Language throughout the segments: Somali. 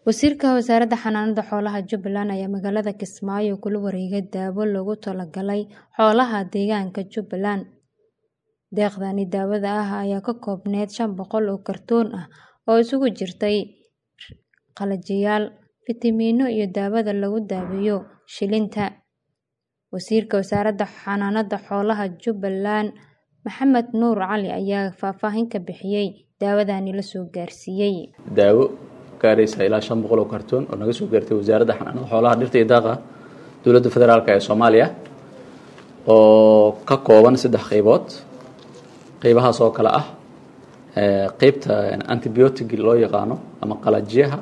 Wasiirka Wasaaradda Xanaanada Xoolaha Jubbaland ayaa magaalada Kismaayo kula wareegay daawo loogu talagalay xoolaha deegaanka Jubbaland. Deeqdani daawada ah ayaa ka koobnayd shan boqol oo kartoon ah oo isugu jirtay qalajiyaal, fitamiino iyo daawada lagu daweeyo shilinta. Wasiirka Wasaaradda Xanaanada Xoolaha Jubbaland Maxamed Nuur Cali ayaa faahfaahin ka bixiyay daawadani la soo gaarsiiyay. daawo gaaraysa ilaa shan boqol oo kartoon oo naga soo gaartay wasaaradda xanaanada xoolaha dhirta iyo daaqa dowladda federaalk ee soomaaliya oo ka kooban saddex qeybood qeybahaas oo kale ah qeybta antibiotic loo yaqaano ama qalajiyaha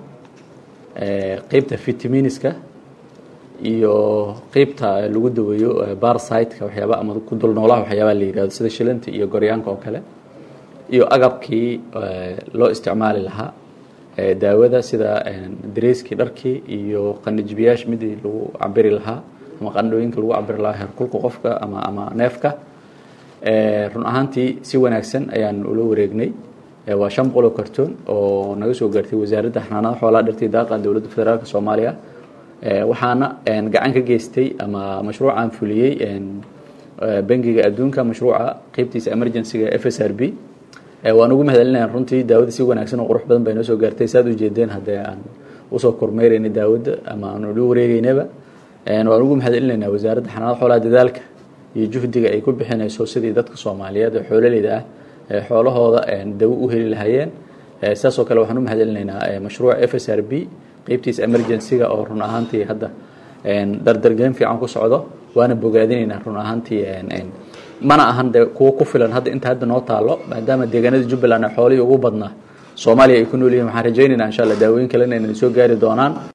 qeybta vitaminiska iyo qeybta lagu daweeyo barsiteka waxyaaba ama ku dul noolaha waxyaabaa la yihahdo sida shilanta iyo goryaanka oo kale iyo agabkii loo isticmaali lahaa daawada sida dareyskii dharkii iyo qanijbiyaasha midii lagu cabiri lahaa ama qandhooyinka lagu cabiri lahaa heerkulka qofka ama ama neefka run ahaantii si wanaagsan ayaan ula wareegnay waa shan boqol oo kartoon oo naga soo gaartay wasaaradda xanaanada xoolaha dhirtii daaqa dowladda federaalk soomaaliya waxaana gacan ka geystay ama mashruucan fuliyey bangiga adduunka mashruuca qeybtiisa emergencyga f s r b waan ugu mahadcelinaya runtii daawada si wanaagsan oo qurux badan bay noo soo gaartay saad ujeedeen haddee aan usoo kormeyrayna daawada ama aan ula wareegeynaba waan ugu mahadcelinaynaa wasaaradda xanaanada xoolaha dadaalka iyo juhdiga ay ku bixinayso sidii dadka soomaaliyeed ee xoololeyda ah ee xoolahooda dawo u heli lahaayeen sidaas oo kale waxaan u mahadcelinaynaa mashruuca f s r b qeybtiisa emergencyga oo run ahaantii hadda dardargelin fiican ku socdo waana bogaadinaynaa run ahaantii mana ahan de kuwo ku filan hadda inta hadda noo taalo maadaama deegaanada jubbaland ee xoolihii ugu badnaa soomaaliya ay ku nool yihiin waxaan rajaynaynaa insha allah daawooyin kalena inay soo gaari doonaan